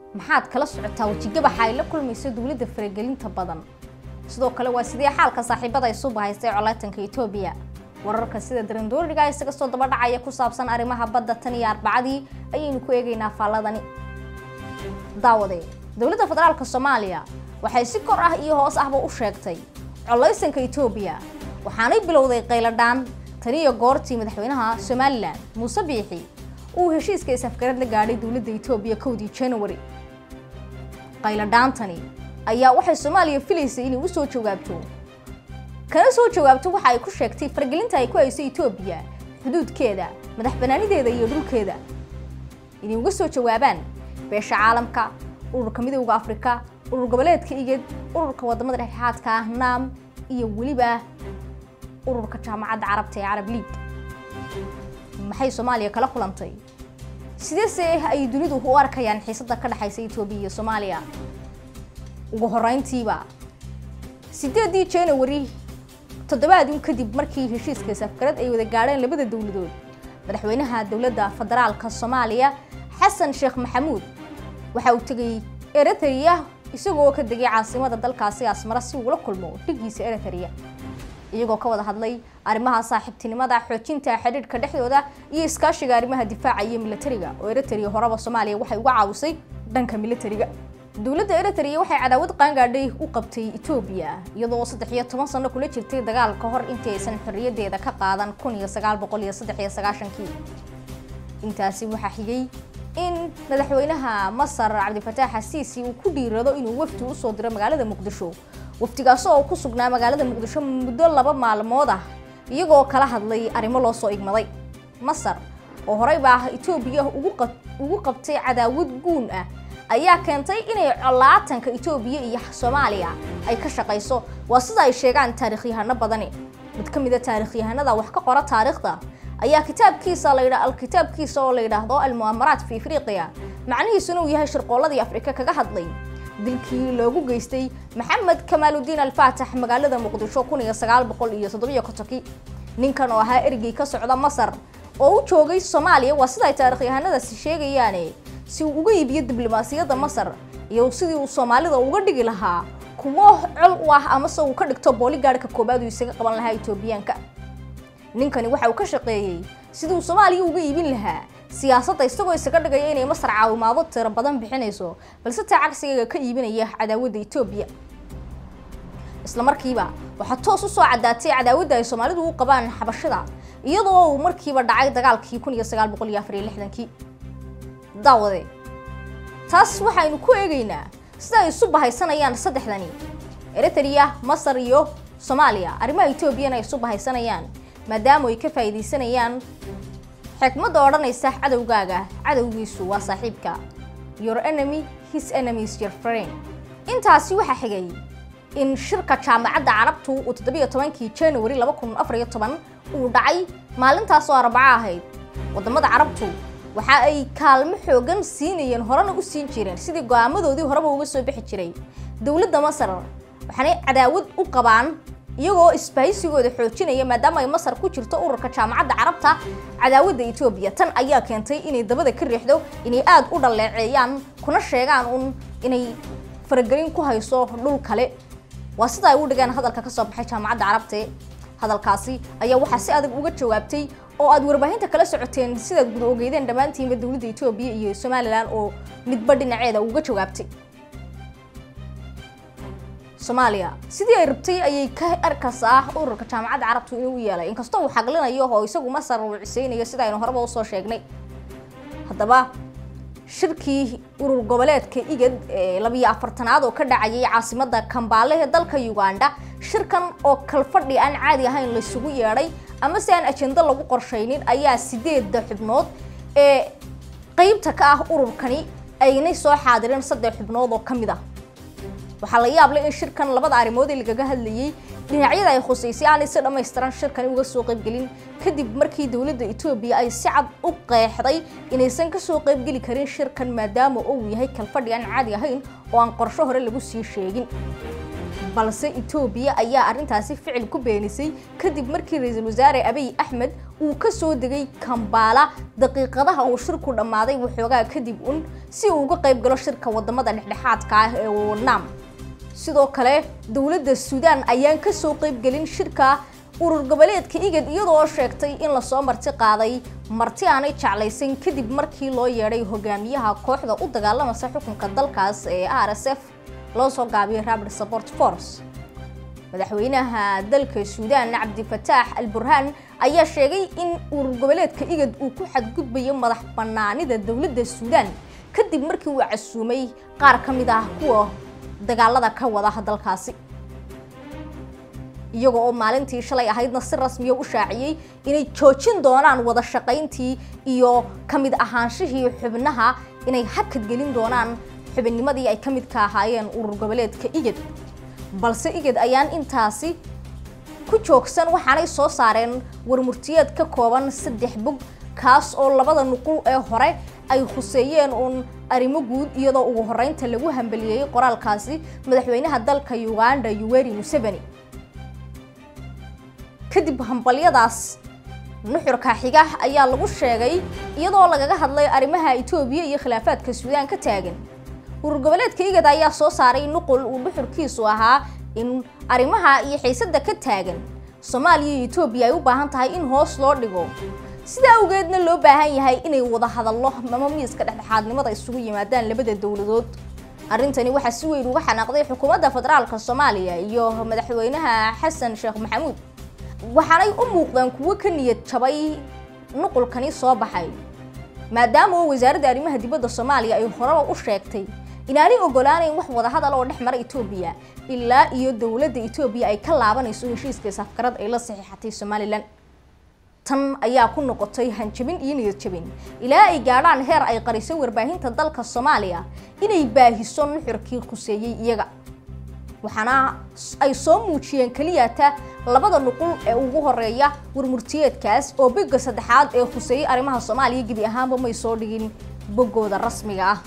maxaad kala socotaa wejigabaxa ay la kulmayso dowladda faragelinta badan sidoo kale waa sidee xaalka saaxiibada ay suba haystay coleytanka etoobiya wararka sida darandooriga isaga soo daba dhacaya ku saabsan arrimaha badda tan iyo arbacadii ayaynu ku eegaynaa faalladani daawade dowladda federaalka soomaaliya waxay si kor ah iyo hoos ahba u sheegtay coleysanka etoobiya waxaanay bilowday qayladhaan taniyo goortii madaxweynaha somalilan muuse biixi uu heshiiska isafgarad la gaadhay dowladda etoobiya kowdii january qayladhaantani ayaa waxay soomaaliya filaysay inay u soo jawaabto kana soo jawaabto waxa ay ku sheegtay faragelinta ay ku hayso etoobiya xuduudkeeda madax banaanideeda iyo dhulkeeda inay uga soo jawaabaan beesha caalamka ururka midowda afrika urur goboleedka igad ururka wadamada dhexdhexaadka ah naam iyo weliba ururka jaamacadda carabta ee carab liig maxay soomaaliya kala kulantay sideese ay dunidu u arkayaan xiisada ka dhexaysa etoobiya iyo soomaaliya ugu horeyntiiba sideedii january toddobaadun kadib markii heshiiska safgarad ay wada gaadheen labada dowladood madaxweynaha dowladda federaalka soomaaliya xasan sheekh maxamuud waxa uu tegay eritrea isagoo ka degay caasimada dalkaasi asmara si uula kulmo dhigiisa eritrea iyagoo ka wada hadlay arrimaha saaxiibtinimada xoojinta xidhiidhka dhexdooda iyo iskaashiga arrimaha difaaca iyo militariga oo eritrea horeba soomaaliya waxay uga caawisay dhanka militariga dowladda eritrea waxay cadaawad qaangaadhay u qabtay etoobiya iyadoo saddex iyo toban sano kula jirtay dagaal ka hor intii aysan xorriyadeeda ka qaadan kun iyo sagaal boqol iyo saddex iyo sagaashankii intaasi waxaa xigay in madaxweynaha masar cabdifataax xasiisi uu ku dhiirado inuu wafdi usoo diro magaalada muqdisho wafdigaas oo ku sugnaa magaalada muqdisho muddo laba maalmood ah iyagoo kala hadlay arrimo loo soo igmaday masar oo horeyba ah etoobiya ugu qabtay cadaawad guun ah ayaa keentay inay colaatanka etoobiya iyo soomaaliya ay ka shaqayso waa sida ay sheegaan taariikhyahano badani mid ka mida taarikhyahanada wax ka qora taariikhda ayaa kitaabkiisa la kitaabkiisa oo la yidhaahdo almu'amaraat fi afriqiya macnihiisuna uu yahay shirqooladii afrika kaga hadlay dilkii loogu geystay maxamed kamaaludiin alfaatax magaalada muqdisho kun iyo sagaal boqol iyo toddobiyo kontonkii ninkan oo ahaa erigii ka socda masar oo u joogay soomaaliya waa sida ay taarikhyahanadaasi sheegayaane si uu uga iibiyo diblomaasiyadda masar iyo sidii uu soomaalida uga dhigi lahaa kuwo col u ah amase uu ka dhigto booligaadhka koobaad uu isaga qaban lahaa etoobiyaanka ninkani waxa uu ka shaqeeyey siduu soomaaliya uga iibin lahaa siyaasadda isagoo isaga dhigaya inay masar caawimaado tiro badan bixinayso balse taa cagsigeega ka iibinaya cadaawadda etoobiya isla markiiba waxaa toos u soo caddaatay cadaawadda ay soomaalidu u qabaan xabashada iyadoo uu markiiba dhacay dagaalkii kun iyo sagaal boqol iyo afar iyo lixdankii daawade taas waxaynu ku eegaynaa sida ay isu bahaysanayaan saddexdani eritrea masar iyo soomaaliya arrimaha etoobiyana ay isu bahaysanayaan maadaama ay ka faa'iidaysanayaan xikmadda odhanaysa cadowgaaga cadowgiisu waa saaxiibka your enemy his enemy is your friend intaasi waxaa xigay in shirka jaamacadda carabtu uu toddobiyo tobankii january laba kun afar iyo toban uu dhacay maalintaas oo arbaco ahayd waddamada carabtu waxa ay kaalmo xoogan siinayeen horena u siin jireen sidii go-aamadoodii horeba uga soo bixi jiray dowladda masar waxaanay cadaawad u qabaan iyagoo isbahaysigooda xoojinaya maadaama ay masar ku jirto ururka jaamacadda carabta cadaawadda etoobiya tan ayaa keentay inay dabada ka riixdo inay aada u dhaleeceeyaan kuna sheegaan un inay faragelin ku hayso dhul kale waa sida ay u dhigeen hadalka kasoo baxay jaamacadda carabte hadalkaasi ayaa waxaa si adag uga jawaabtay oo aad warbaahinta kala socoteen sidaad guda ogeydeen dhammaantiinba dowladda etoobiya iyo somalilan oo midba dhinaceeda uga jawaabtay soomaaliya sidii ay rabtay ayay ka arkaysaa ururka jaamacadda carabtu inuu u yeelay inkastoo uu xaglinayo oo isagu masar uu ciseynayo sida aynu horeba usoo sheegnay haddaba shirkii urur goboleedka igad ee labiyo afartanaad oo ka dhacayay caasimada kambaale ee dalka uganda shirkan oo kalfadhi aan caadi ahayn laysugu yeedhay ama si aan ajendo lagu qorshaynin ayaa sideedda xubnood ee qeybta ka ah ururkani aynay soo xaadireen saddex xubnood oo ka mid ah waxaa la yaab leh in shirkan labada arrimood ee lagaga hadlayay dhinacyada ay khusaysay aanay si dhammaystiran shirkani uga soo qaybgelin kadib markii dowladda etoobiya ay si cad u qeexday inaysan ka soo qaybgeli karin shirkan maadaama uu yahay kalfadhi aan caadi ahayn oo aan qorsho hore lagu sii sheegin balse etoobiya ayaa arrintaasi ficil ku beenisay kadib markii ra-iisul wasaare abiy axmed uu ka soo degay kambaala daqiiqadaha uu shirku dhammaaday waxoogaa kadib un si uu uga qayb galo shirka wadamada dhexdhexaadka ah ee wanaam sidoo kale dowladda suudaan ayaan ka soo qaybgelin shirka urur goboleedka igad iyadoo sheegtay in lasoo marti qaaday marti aanay jeclaysan kadib markii loo yeedhay hogaamiyaha kooxda u dagaalamasa xukunka dalkaas ee r s f loo soo gaabiyay rabid support force madaxweynaha dalka suudaan cabdifataax al burhaan ayaa sheegay in urur goboleedka igad uu ku xadgudbayo madax banaanida dowladda suudaan kadib markii uu casuumay qaar ka mid ah kuwa dagaalada ka wada dalkaasi iyaga oo maalintii shalay ahaydna si rasmiya u shaaciyey inay joojin doonaan wada shaqayntii iyo ka mid ahaanshihii xubnaha inay hakad gelin doonaan xubinnimadii ay ka midka ahaayeen urur goboleedka igad balse igad ayaan intaasi ku joogsan waxaanay soo saareen warmurtiyeed ka kooban saddex bog kaas oo labada nuqul ee hore ay khuseeyeen uun arrimo guud iyadoo ugu horeynta lagu hambeliyey qoraalkaasi madaxweynaha dalka uganda yuweri museveni kadib hambalyadaas nuxurka xiga ayaa lagu sheegay iyadoo lagaga hadlay arrimaha etoobiya iyo khilaafaadka suudaan ka taagan urur goboleedka igad ayaa soo saaray nuqul uu nuxurkiisu ahaa in arrimaha iyo xiisada ka taagan soomaaliya iyo etoobiya ay u baahan tahay in hoos loo dhigo sidaa awgeedna loo baahan yahay inay wada hadallo ama miiska dhexdhexaadnimada isugu yimaadaan labada dowladood arrintani waxaa si weyn uga xanaaqday xukuumadda federaalka soomaaliya iyo madaxweynaha xasan sheekh maxamuud waxaanay u muuqdaan kuwo ka niyad jabay nuqulkani soo baxay maadaama oo wasaaradda arrimaha dibadda soomaaliya ay horeba u sheegtay inaanay ogolaanayn wax wadahadal oo dhex mara etoobiya ilaa iyo dowladda etoobiya ay ka laabanayso heshiiska safkarad ay la saxiixatay somalilan tan ayaa ku noqotay hanjabin iyo niyad jabin ilaa ay gaadhaan heer ay qariso warbaahinta dalka soomaaliya inay baahiso nuxurkii khuseeyey iyaga waxaana ay soo muujiyeen keliyata labada nuqul ee ugu horeeya warmurtiyeedkaas oo bogga saddexaad ee khuseeyey arrimaha soomaaliya gebi ahaanba may soo dhigin boggooda rasmiga ah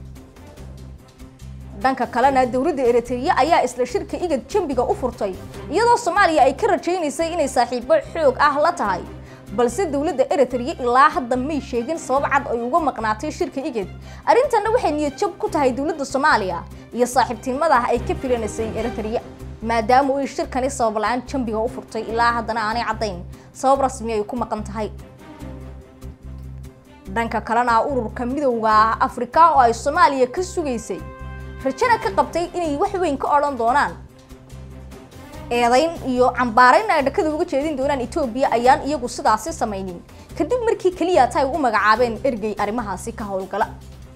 dhanka kalena dowladda eritrea ayaa isla shirka igad jambiga u furtay iyadoo soomaaliya ay ka rajaynaysay inay saaxiibo xoog ah la tahay balse dowladda eritrea ilaa hadda may sheegin sabab cad ay uga maqnaatay shirka igad arrintanna waxay niyad jab ku tahay dowladda soomaaliya iyo saaxiibtinimada ay ka filanaysay eritrea maadaama ay shirkani sabab la-aan jambiga u furtay ilaa haddana aanay caddayn sabab rasmi ay ku maqan tahay dhanka kalena ururka midowda afrika oo ay soomaaliya ka sugaysay rajana ka qabtay inay wax weyn ka odhan doonaan eedayn iyo cambaarayn ay dhakada uga jeedin doonaan etoobiya ayaan iyagu sidaasi samaynin kadib markii keliyata ay u magacaabeen ergey arrimahaasi ka howlgala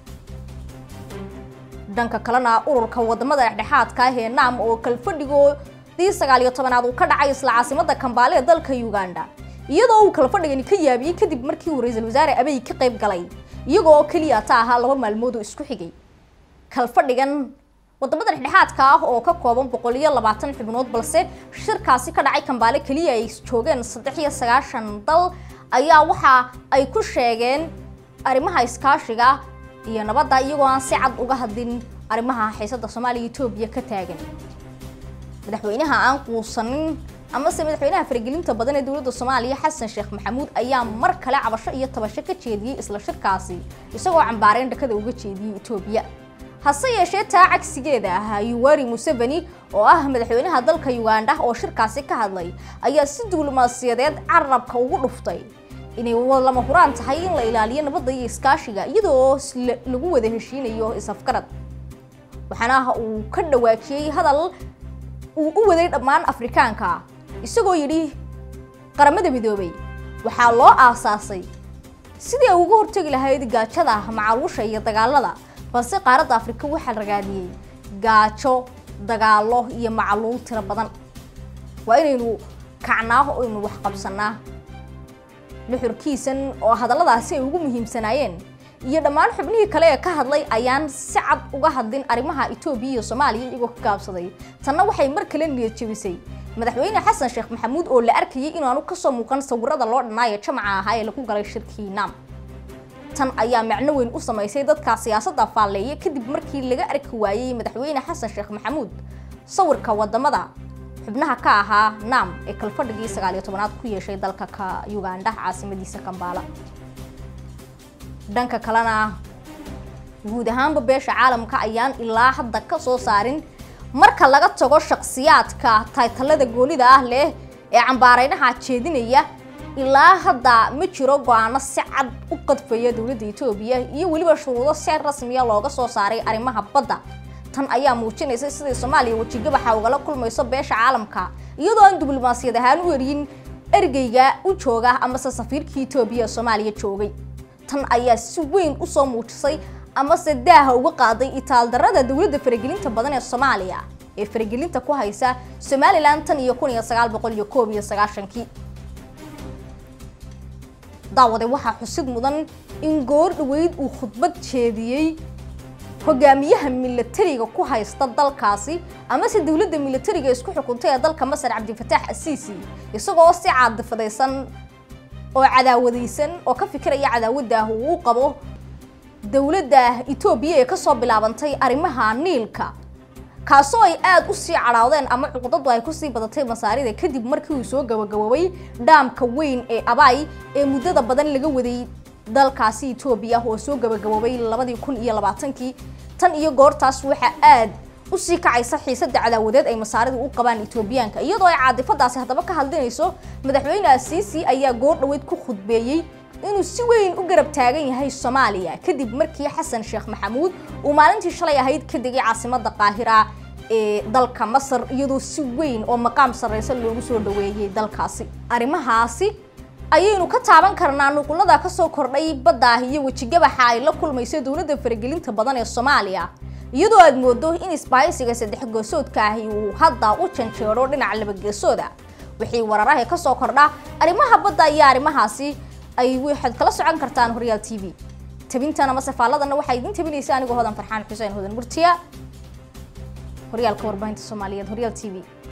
dhanka kalena ururka wadamada dhexdhexaadka ah ee naam oo kalfadhigoodii sagaal iyo tobanaad uu ka dhacay isla caasimada kambaale ee dalka uganda iyadoo uu kalfadhigani ka yaabiyey kadib markii uu ra-iisul wasaare abiy ka qayb galay iyagoo keliyata ahaa laba maalmood oo isku xigay kalfadhigan wadamada dhexdhexaadka ah oo ka kooban boqol iyo labaatan xubnood balse shirkaasi ka dhacay kambaale keliya ay joogeen saddex iyo sagaashan dal ayaa waxa ay ku sheegeen arrimaha iskaashiga iyo nabadda iyagoo aan si cad uga hadlin arrimaha xiisada soomaaliya etoobiya ka taagan madaxweynaha aan quusanin amase madaxweynaha faragelinta badan ee dowladda soomaaliya xasan sheekh maxamuud ayaa mar kale cabasho iyo tabasho ka jeediyey isla shirkaasi isagoo cambaareyn dhakada uga jeediyey etoobiya hase yeeshee taa cagsigeeda ah yuweri museveni oo ah madaxweynaha dalka uganda oo shirkaasi ka hadlay ayaa si diblomaasiyadeed carabka ugu dhuftay inay lama huraan tahay in la ilaaliyo nabadda iyo iskaashiga iyadoo lagu wada heshiinayo is-afgarad waxaana uu ka dhawaajiyey hadal uu u waday dhammaan afrikaanka isagoo yidhi qaramada midoobay waxaa loo aasaasay sidii ay uga hortegi lahayd gaajada macaluusha iyo dagaalada balse qaaradda afrika waxaa ragaadiyey gaajo dagaalo iyo macaluul tiro badan waa inaynu kacnaa oo aynu wax qabsanaa nuxurkiisan oo hadalladaasi ay ugu muhiimsanaayeen iyo dhammaan xubnihii kale ee ka hadlay ayaan si cad uga hadlin arrimaha etoobiya iyo soomaaliya iyagoo ka gaabsaday tanna waxay mar kale niyad jebisay madaxweyne xasan sheekh maxamuud oo la arkayay inaanu kasoo muuqan sawirada loo dhanaayo jamaca ahaa ee lagu galay shirkii naam tan ayaa macno weyn u samaysay dadka siyaasadda faalleeya kadib markii laga arki waayey madaxweyne xasan sheekh maxamuud sawirka wadamada xubnaha ka ahaa nam ee kalfadhigii sagaaliyo tobanaad ku yeeshay dalka ka ugandha caasimadiisa kambaala dhanka kalena guud ahaanba beesha caalamka ayaan ilaa hadda ka soo saarin marka laga tago shakhsiyaadka taytalada goonida ah leh ee cambaareynaha jeedinaya ilaa hadda ma jiro go-aano si cad u qadfaya dowladda etoobiya iyo weliba shuruudo si rasmiya looga soo saaray arrimaha badda tan ayaa muujinaysa sidai soomaaliya wejigabaxa ugala kulmayso beesha caalamka iyadoo aan diblomaasiyad ahaan u eryin ergeyga u jooga amase safiirka etoobiya ee soomaaliya joogay tan ayaa si weyn usoo muujisay amase daaha uga qaaday itaaldarada dowladda faragelinta badan ee soomaaliya ee faragelinta ku haysa somalilan tan iyo kun iyo sagaal boqol iyo koob iyo sagaashankii daawade waxaa xusid mudan in goor dhaweyd uu khudbad jeediyey hogaamiyaha milatariga ku haysta dalkaasi amase dowladda milatariga isku xukuntay ee dalka masar cabdifataax asiisi isagoo si caadifadaysan oo cadaawadaysan oo ka fikiraya cadaawaddaah uu u qabo dowladda etoobiya ee kasoo bilaabantay arrimaha niilka kaasoo ay aada u sii cadhaawdeen ama cuqdadu ay kusii badatay masaarida kadib markii uu soo gabagaboobay dhaamka weyn ee abay ee muddada badan laga waday dalkaasi etoobiya oo soo gabagaboobay labadii kun iyo labaatankii tan iyo goortaas waxaa aad usii kacaysa xiisada cadaawadeed ay masaaridu u qabaan etoobiyaanka iyadoo ay caadifadaasi haddaba ka hadlinayso madaxweyne asiisi ayaa goor dhaweyd ku khudbeeyey inuu si weyn u garab taagan yahay soomaaliya kadib markii xasan sheekh maxamuud uu maalintii shalay ahayd ka degay caasimada qaahira ee dalka masar iyadoo si weyn oo maqaam sarreysa loogu soo dhaweeyey dalkaasi arrimahaasi ayaynu ka taaban karnaa nuqulada kasoo kordhay baddaah iyo wejigabaxa ay la kulmayso dowladda faragelinta badan ee soomaaliya iyadoo aad moodo in isbaahaysiga saddex geesoodka ahi uu hadda u janjeero dhinaca labageesooda wixii wararaha kasoo kordha arrimaha badda iyo arrimahaasi ay waxaad kala socon kartaan horyaal t v tabintan ama safaaladana waxaa idin tabinaysa anigoo hodan farxaan xuseen hodan murtiya horyaalka warbaahinta soomaaliyeed horyaal t v